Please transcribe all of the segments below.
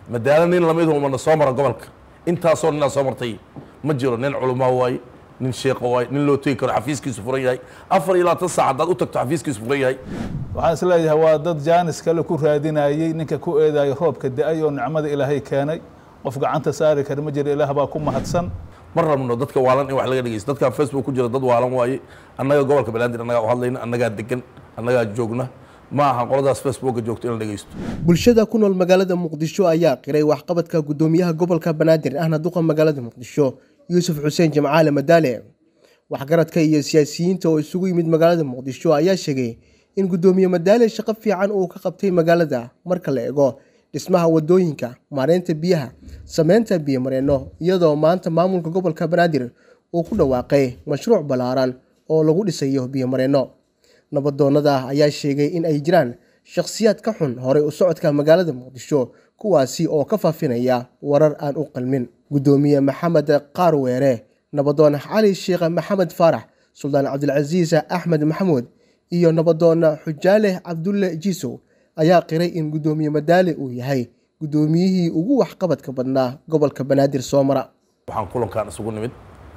madaalo nin lamid umana soo mara gobolka intaasoo ninaa soo martay ma jiro nin culamaa waaye nin sheekha waaye nin loo tegi karo xafiiskiisu furan yahay afar iyo labaatan saac haddaad u tagto xafiiskiisu furan yahay waxaan isleeyahay waa dad jaanis kale ku raadinayey ninka ku eedayo roobka da-ay oo nicmada ilaahay keenay qof gacanta saari kara ma jiro ilaah baa ku mahadsan ma rabno dadka waalan in wax laga dhegeysto dadkan facebook ku jira dad waalan waaye annaga gobolka banaadir annagaa u hadlayna annagaa degan annagaa joogna ma aha qoladaas facebooka joogto in la dhegeysto bulshada ku nool magaalada muqdisho ayaa qiray waxqabadka gudoomiyaha gobolka banaadir ahna duqa magaalada muqdisho yuusuf xuseen jamcaale madaale waxgaradka iyo siyaasiyiinta oo isugu yimid magaalada muqdisho ayaa sheegay in gudoomiye madaale shaqo fiican uu ka qabtay magaalada marka la eego dhismaha wadooyinka maareynta biyaha sameynta biyomareenno iyadoo maanta maamulka gobolka banaadir uu ku dhawaaqay mashruuc ballaaran oo lagu dhisayo biyomareenno nabadoonnada ayaa sheegay in ay jiraan shakhsiyaad ka xun horay u socodka magaalada muqdisho kuwaasi oo ka faafinaya warar aan u qalmin gudoomiye maxamed qaarweere nabadoon cali sheekh maxamed faarax suldaan cabdilcasiis axmed maxamuud iyo nabadoon xujaale cabdulle jiisow ayaa qiray in gudoomiye madaale uu yahay gudoomiyihii ugu waxqabadka badnaa gobolka banaadir soo mara waxaan kulankan isugu nimid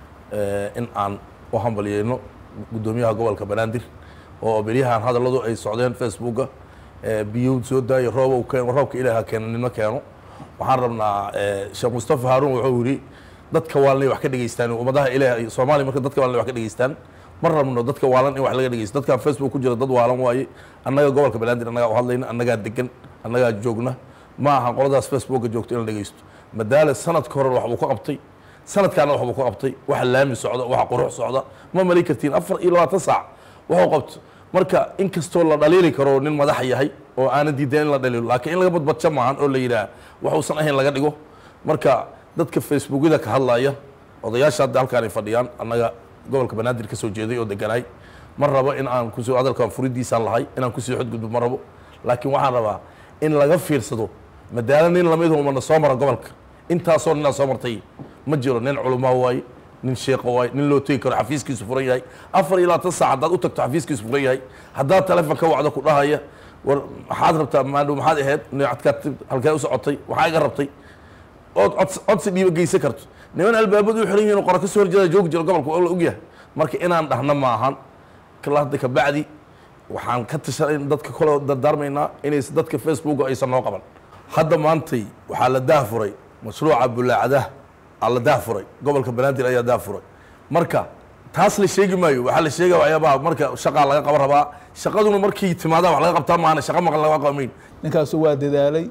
in aan u hambalyeyno gudoomiyaha gobolka banaadir oo beryahan hadalladu ay socdeen facebooka biyo soo daayo roob roobka ilaaha keeno nimo keeno waxaan rabnaa sheekh mustafa haaruun wuxuu yidhi dadka waalan wax ka dhegeystaan ummadaha ilaah soomaaliya marka dadka waalan wax ka dhegeystaan ma rabno dadka waalan in wax laga dhegeysto dadkan facebook ku jira dad waalan waaye annaga gobolka banaadir annagaa u hadlayna annagaa degan annagaa joogna ma aha qoladaas facebooka joogto in la dhegeysto madaale sanadka hore wax buu ka qabtay sanadkaana wax buu ka qabtay waxa laami socda waxa qurux socda ma mali kartiin afar iyo labaatan saac wuxuu qabto marka inkastoo la dhaliili karo nin madax yahay oo aanan diidan in la dhaliilo laakiin in laga badbadjo maahan oo la yidhaah waxuusan ahayn laga dhigo marka dadka facebookyada ka hadlaya odayaasha hadda halkaan ay fadhiyaan annaga gobolka banaadir ka soo jeeday oo deganaay ma rabo in aan kusoo hadalkan furidiisaan lahay inaan kusii xodgudbo ma rabo laakiin waxaan rabaa in laga fiirsado madaalo nin lamid umana soo mara gobolka intaasoo ninaa soo martay ma jiro nin culamaa waaye nin sheekha waaye nin loo tegi karo xafiiskiisu furan yahay afar iyo labaatan saac haddaad u tagto xafiiskiisu furan yahay haddaad telefoon ka wacdo ku dhahaya war maxaad rabtaa maandhow maxaad ahayd neecadkaad halkee u socotay waxaa iga rabtay ood cod codsi dhiiba geysan karto niman albaabadu u xiran yihiin oo qora ka soo horjeeda joogi jira gobolka waa la ogyahay marka inaan dhahna maahan hadda kabacdi waxaan ka tashanay dadka kole dardaarmaynaa inays dadka facebooka aysan noo qaban hadda maantay waxaa la daafuray mashruuca bulaacadaha aa la daafuray gobolka banaadir ayaa daafuray marka taas la sheegi maayo waxaa la sheegaya waxyaabaha marka shaqaa laga qaban rabaa shaqaduna markii timaadaan wax laga qabtaa maahane shaqa maqan laga qabameyn ninkaasu waa dadaalay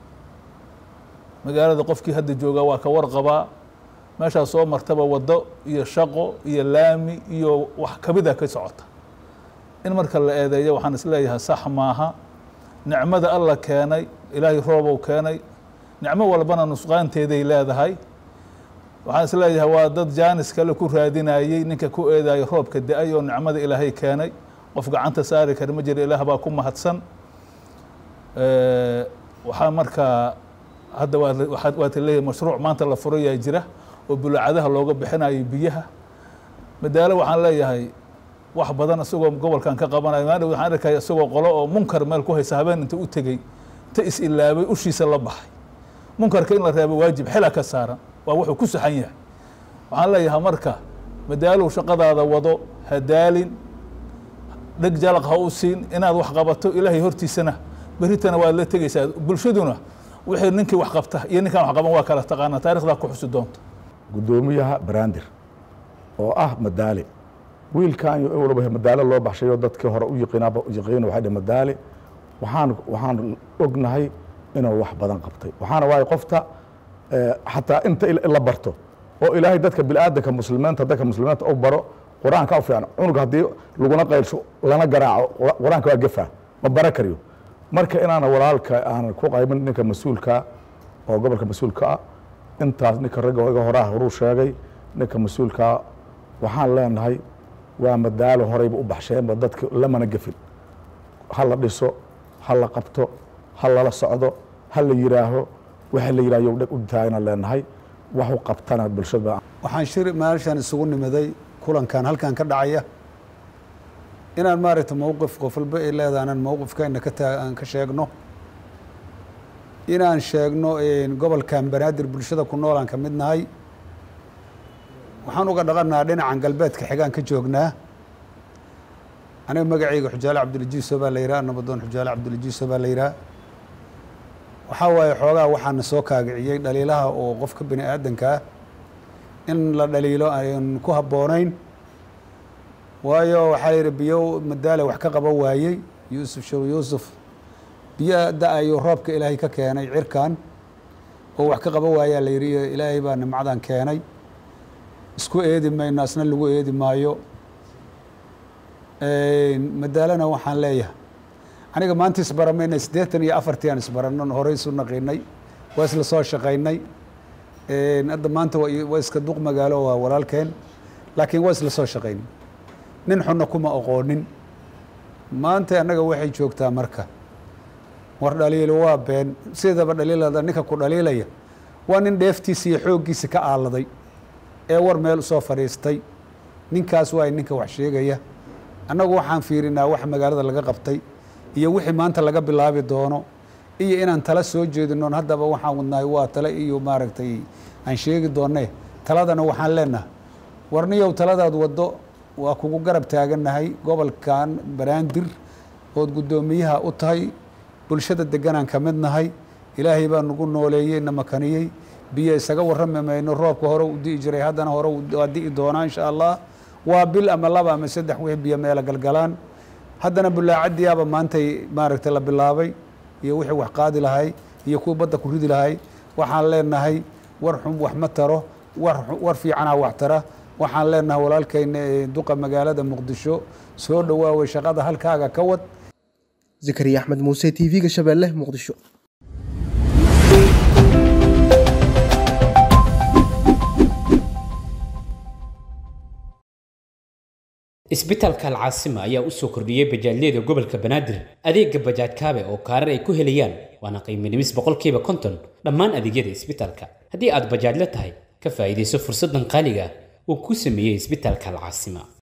magaalada qofkii hadda joogaa waa ka warqabaa meeshaas soo martaba waddo iyo shaqo iyo laami iyo wax kamida ka socota in marka la eedeeyo waxaan isleeyahay sax maaha nicmada alla keenay ilaahay roobow keenay nicmo walbana nusqaanteeday leedahay waxaan isleeyahay waa dad jaanis kale ku raadinayey ninka ku eedayo roobka da-ay oo nicmada ilaahay keenay qof gacanta saari kara ma jiro ilaah baa ku mahadsan waxaa markaa hadda waata leeyahay mashruuc maanta la furayaa jira oo bulacadaha looga bixinayo biyaha madaalo waxaan leeyahay wax badan isagoo gobolkan ka qabanayo maadhow waxaan arkaya isagoo qolo oo munkar meel ku haysa habeen inta u tegey inta is ilaabay ushiisa la baxay munkarka in la reebo waajib xila ka saaran waa wuxuu ku saxan yahay waxaan leeyahay marka madaalow shaqadaada wado hadaalin dheg jalaq ha u siin inaad wax qabato ilaahay hortiisana beritana waad la tegeysaa bulshaduna wixii ninkii wax qabta iyo ninkaan wax qaban waa kala taqaanaa taarikhdaa ku xusi doonta gudoomiyaha banaadir oo ah madaale wiilkan walba madaale loo baxshayo dadkii hore u yaqiinaaba yaqiina waxay dhah madaale waxaan waxaan ognahay inuu wax badan qabtay waxaana waaye qofta xataa inta la barto oo ilaahay dadka biniaadanka muslimiinta dadka muslimiinta u baro qur-aanka u fiican cunug haddii laguna qaylsho lana garaaco qur-aanka waa gefa ma bara kariyo marka inaana walaalka aan ku qaybin ninka mas-uulka oo gobolka mas-uulka ah intaas ninka ragga iga horaa horuu sheegay ninka mas-uulkaa waxaan leenahay waa madaalo horeyba u baxsheenba dadka lamana gefin ha la dhiso ha la qabto ha lala socdo ha la yiraaho waxa la yiraahyo dheg u taagna leenahay wax u qabtana bulshada waxaan shir meeshan isugu nimiday kulankan halkan ka dhacaya inaan maaragtay mowqif qof walba ay leedahay inaan mowqifkeena ka taa aan ka sheegno inaan sheegno gobolkan banaadir bulshada ku noolaan ka mid nahay waxaan uga dhaqanaa dhinacan galbeedka xigaan ka joognaa aniga magacayga xujaale cabdulajiiso baa la yihaha nabadoon xujaale cabdulajiiso baa la yihaha waxaa waaye xoogaa waxaana soo kaagiciyey dhaliilaha oo qofka bini aadanka ah in la dhaliilo aan ku habboonayn waayo waxaa yihi biyo madaale wax ka qaban waayey yuusuf sheekh yuusuf biyo da-ayo roobka ilaahay ka keenay cirkan oo wax ka qaban waayaa la yihi ilaahay baa nimcadan keenay isku eedi mayno asna lagu eedi maayo madaalana waxaan leeyahay aniga maanta isbaramayna siddeetan iyo afartii aan isbaranon horey isu naqiinay waa isla soo shaqaynay hadda maanta waa iska duq magaalo waa walaalkeen laakiin waa isla soo shaqaynay nin xunna kuma aqoonin maanta annaga waxay joogtaa marka war dhaliilo waa been sidaba dhaliilada ninka ku dhaliilaya waa nin dheeftiisa iyo xooggiisa ka aaladay ee war meel usoo fadhiistay ninkaas waa ninka wax sheegaya annagu waxaan fiirinaa wax magaalada laga qabtay iyo wixii maanta laga bilaabi doono iyo inaan tala soo jeedinoon haddaba waxaan wadnahay waa tale iyo maaragtay aan sheegi doonne taladana waxaan leenahay warniyow taladaad waddo waa kugu garab taagannahay gobolkan banaandir ood guddoomiyaha u tahay bulshada deganaan ka mid nahay ilaahay baa nagu nooleeyey na makaniyey biyo isaga warrami mayno roobka hore u di'i jiray haddana hore waa di'i doonaa insha allah waa bil ama laba ama saddex wixii biyo meela galgalaan haddana bulaacadiyaaba maantay maaragtay la bilaabay iyo wixii wax qaadi lahay iyo kuwa badda ku ridi lahay waxaan leenahay war xun wax ma taro war war fiicanaa wax tara waxaan leenahay walaalkayna duqa magaalada muqdisho soo dhawaaway shaqada halkaaga ka wad zakariya axmed muuse t v-ga shabeelle muqdisho isbitaalka alcaasima ayaa u soo kordhiyey bajaajyada gobolka banaadir adeega bajaaj kaabe oo kaarar ay ku helayaan waana qiimo dhimis boqolkiiba konton dhammaan adeegyada isbitaalka haddii aad bajaajla tahay ka faa'iidayso fursaddan qaaliga ah uu ku sameeyey isbitaalka alcaasima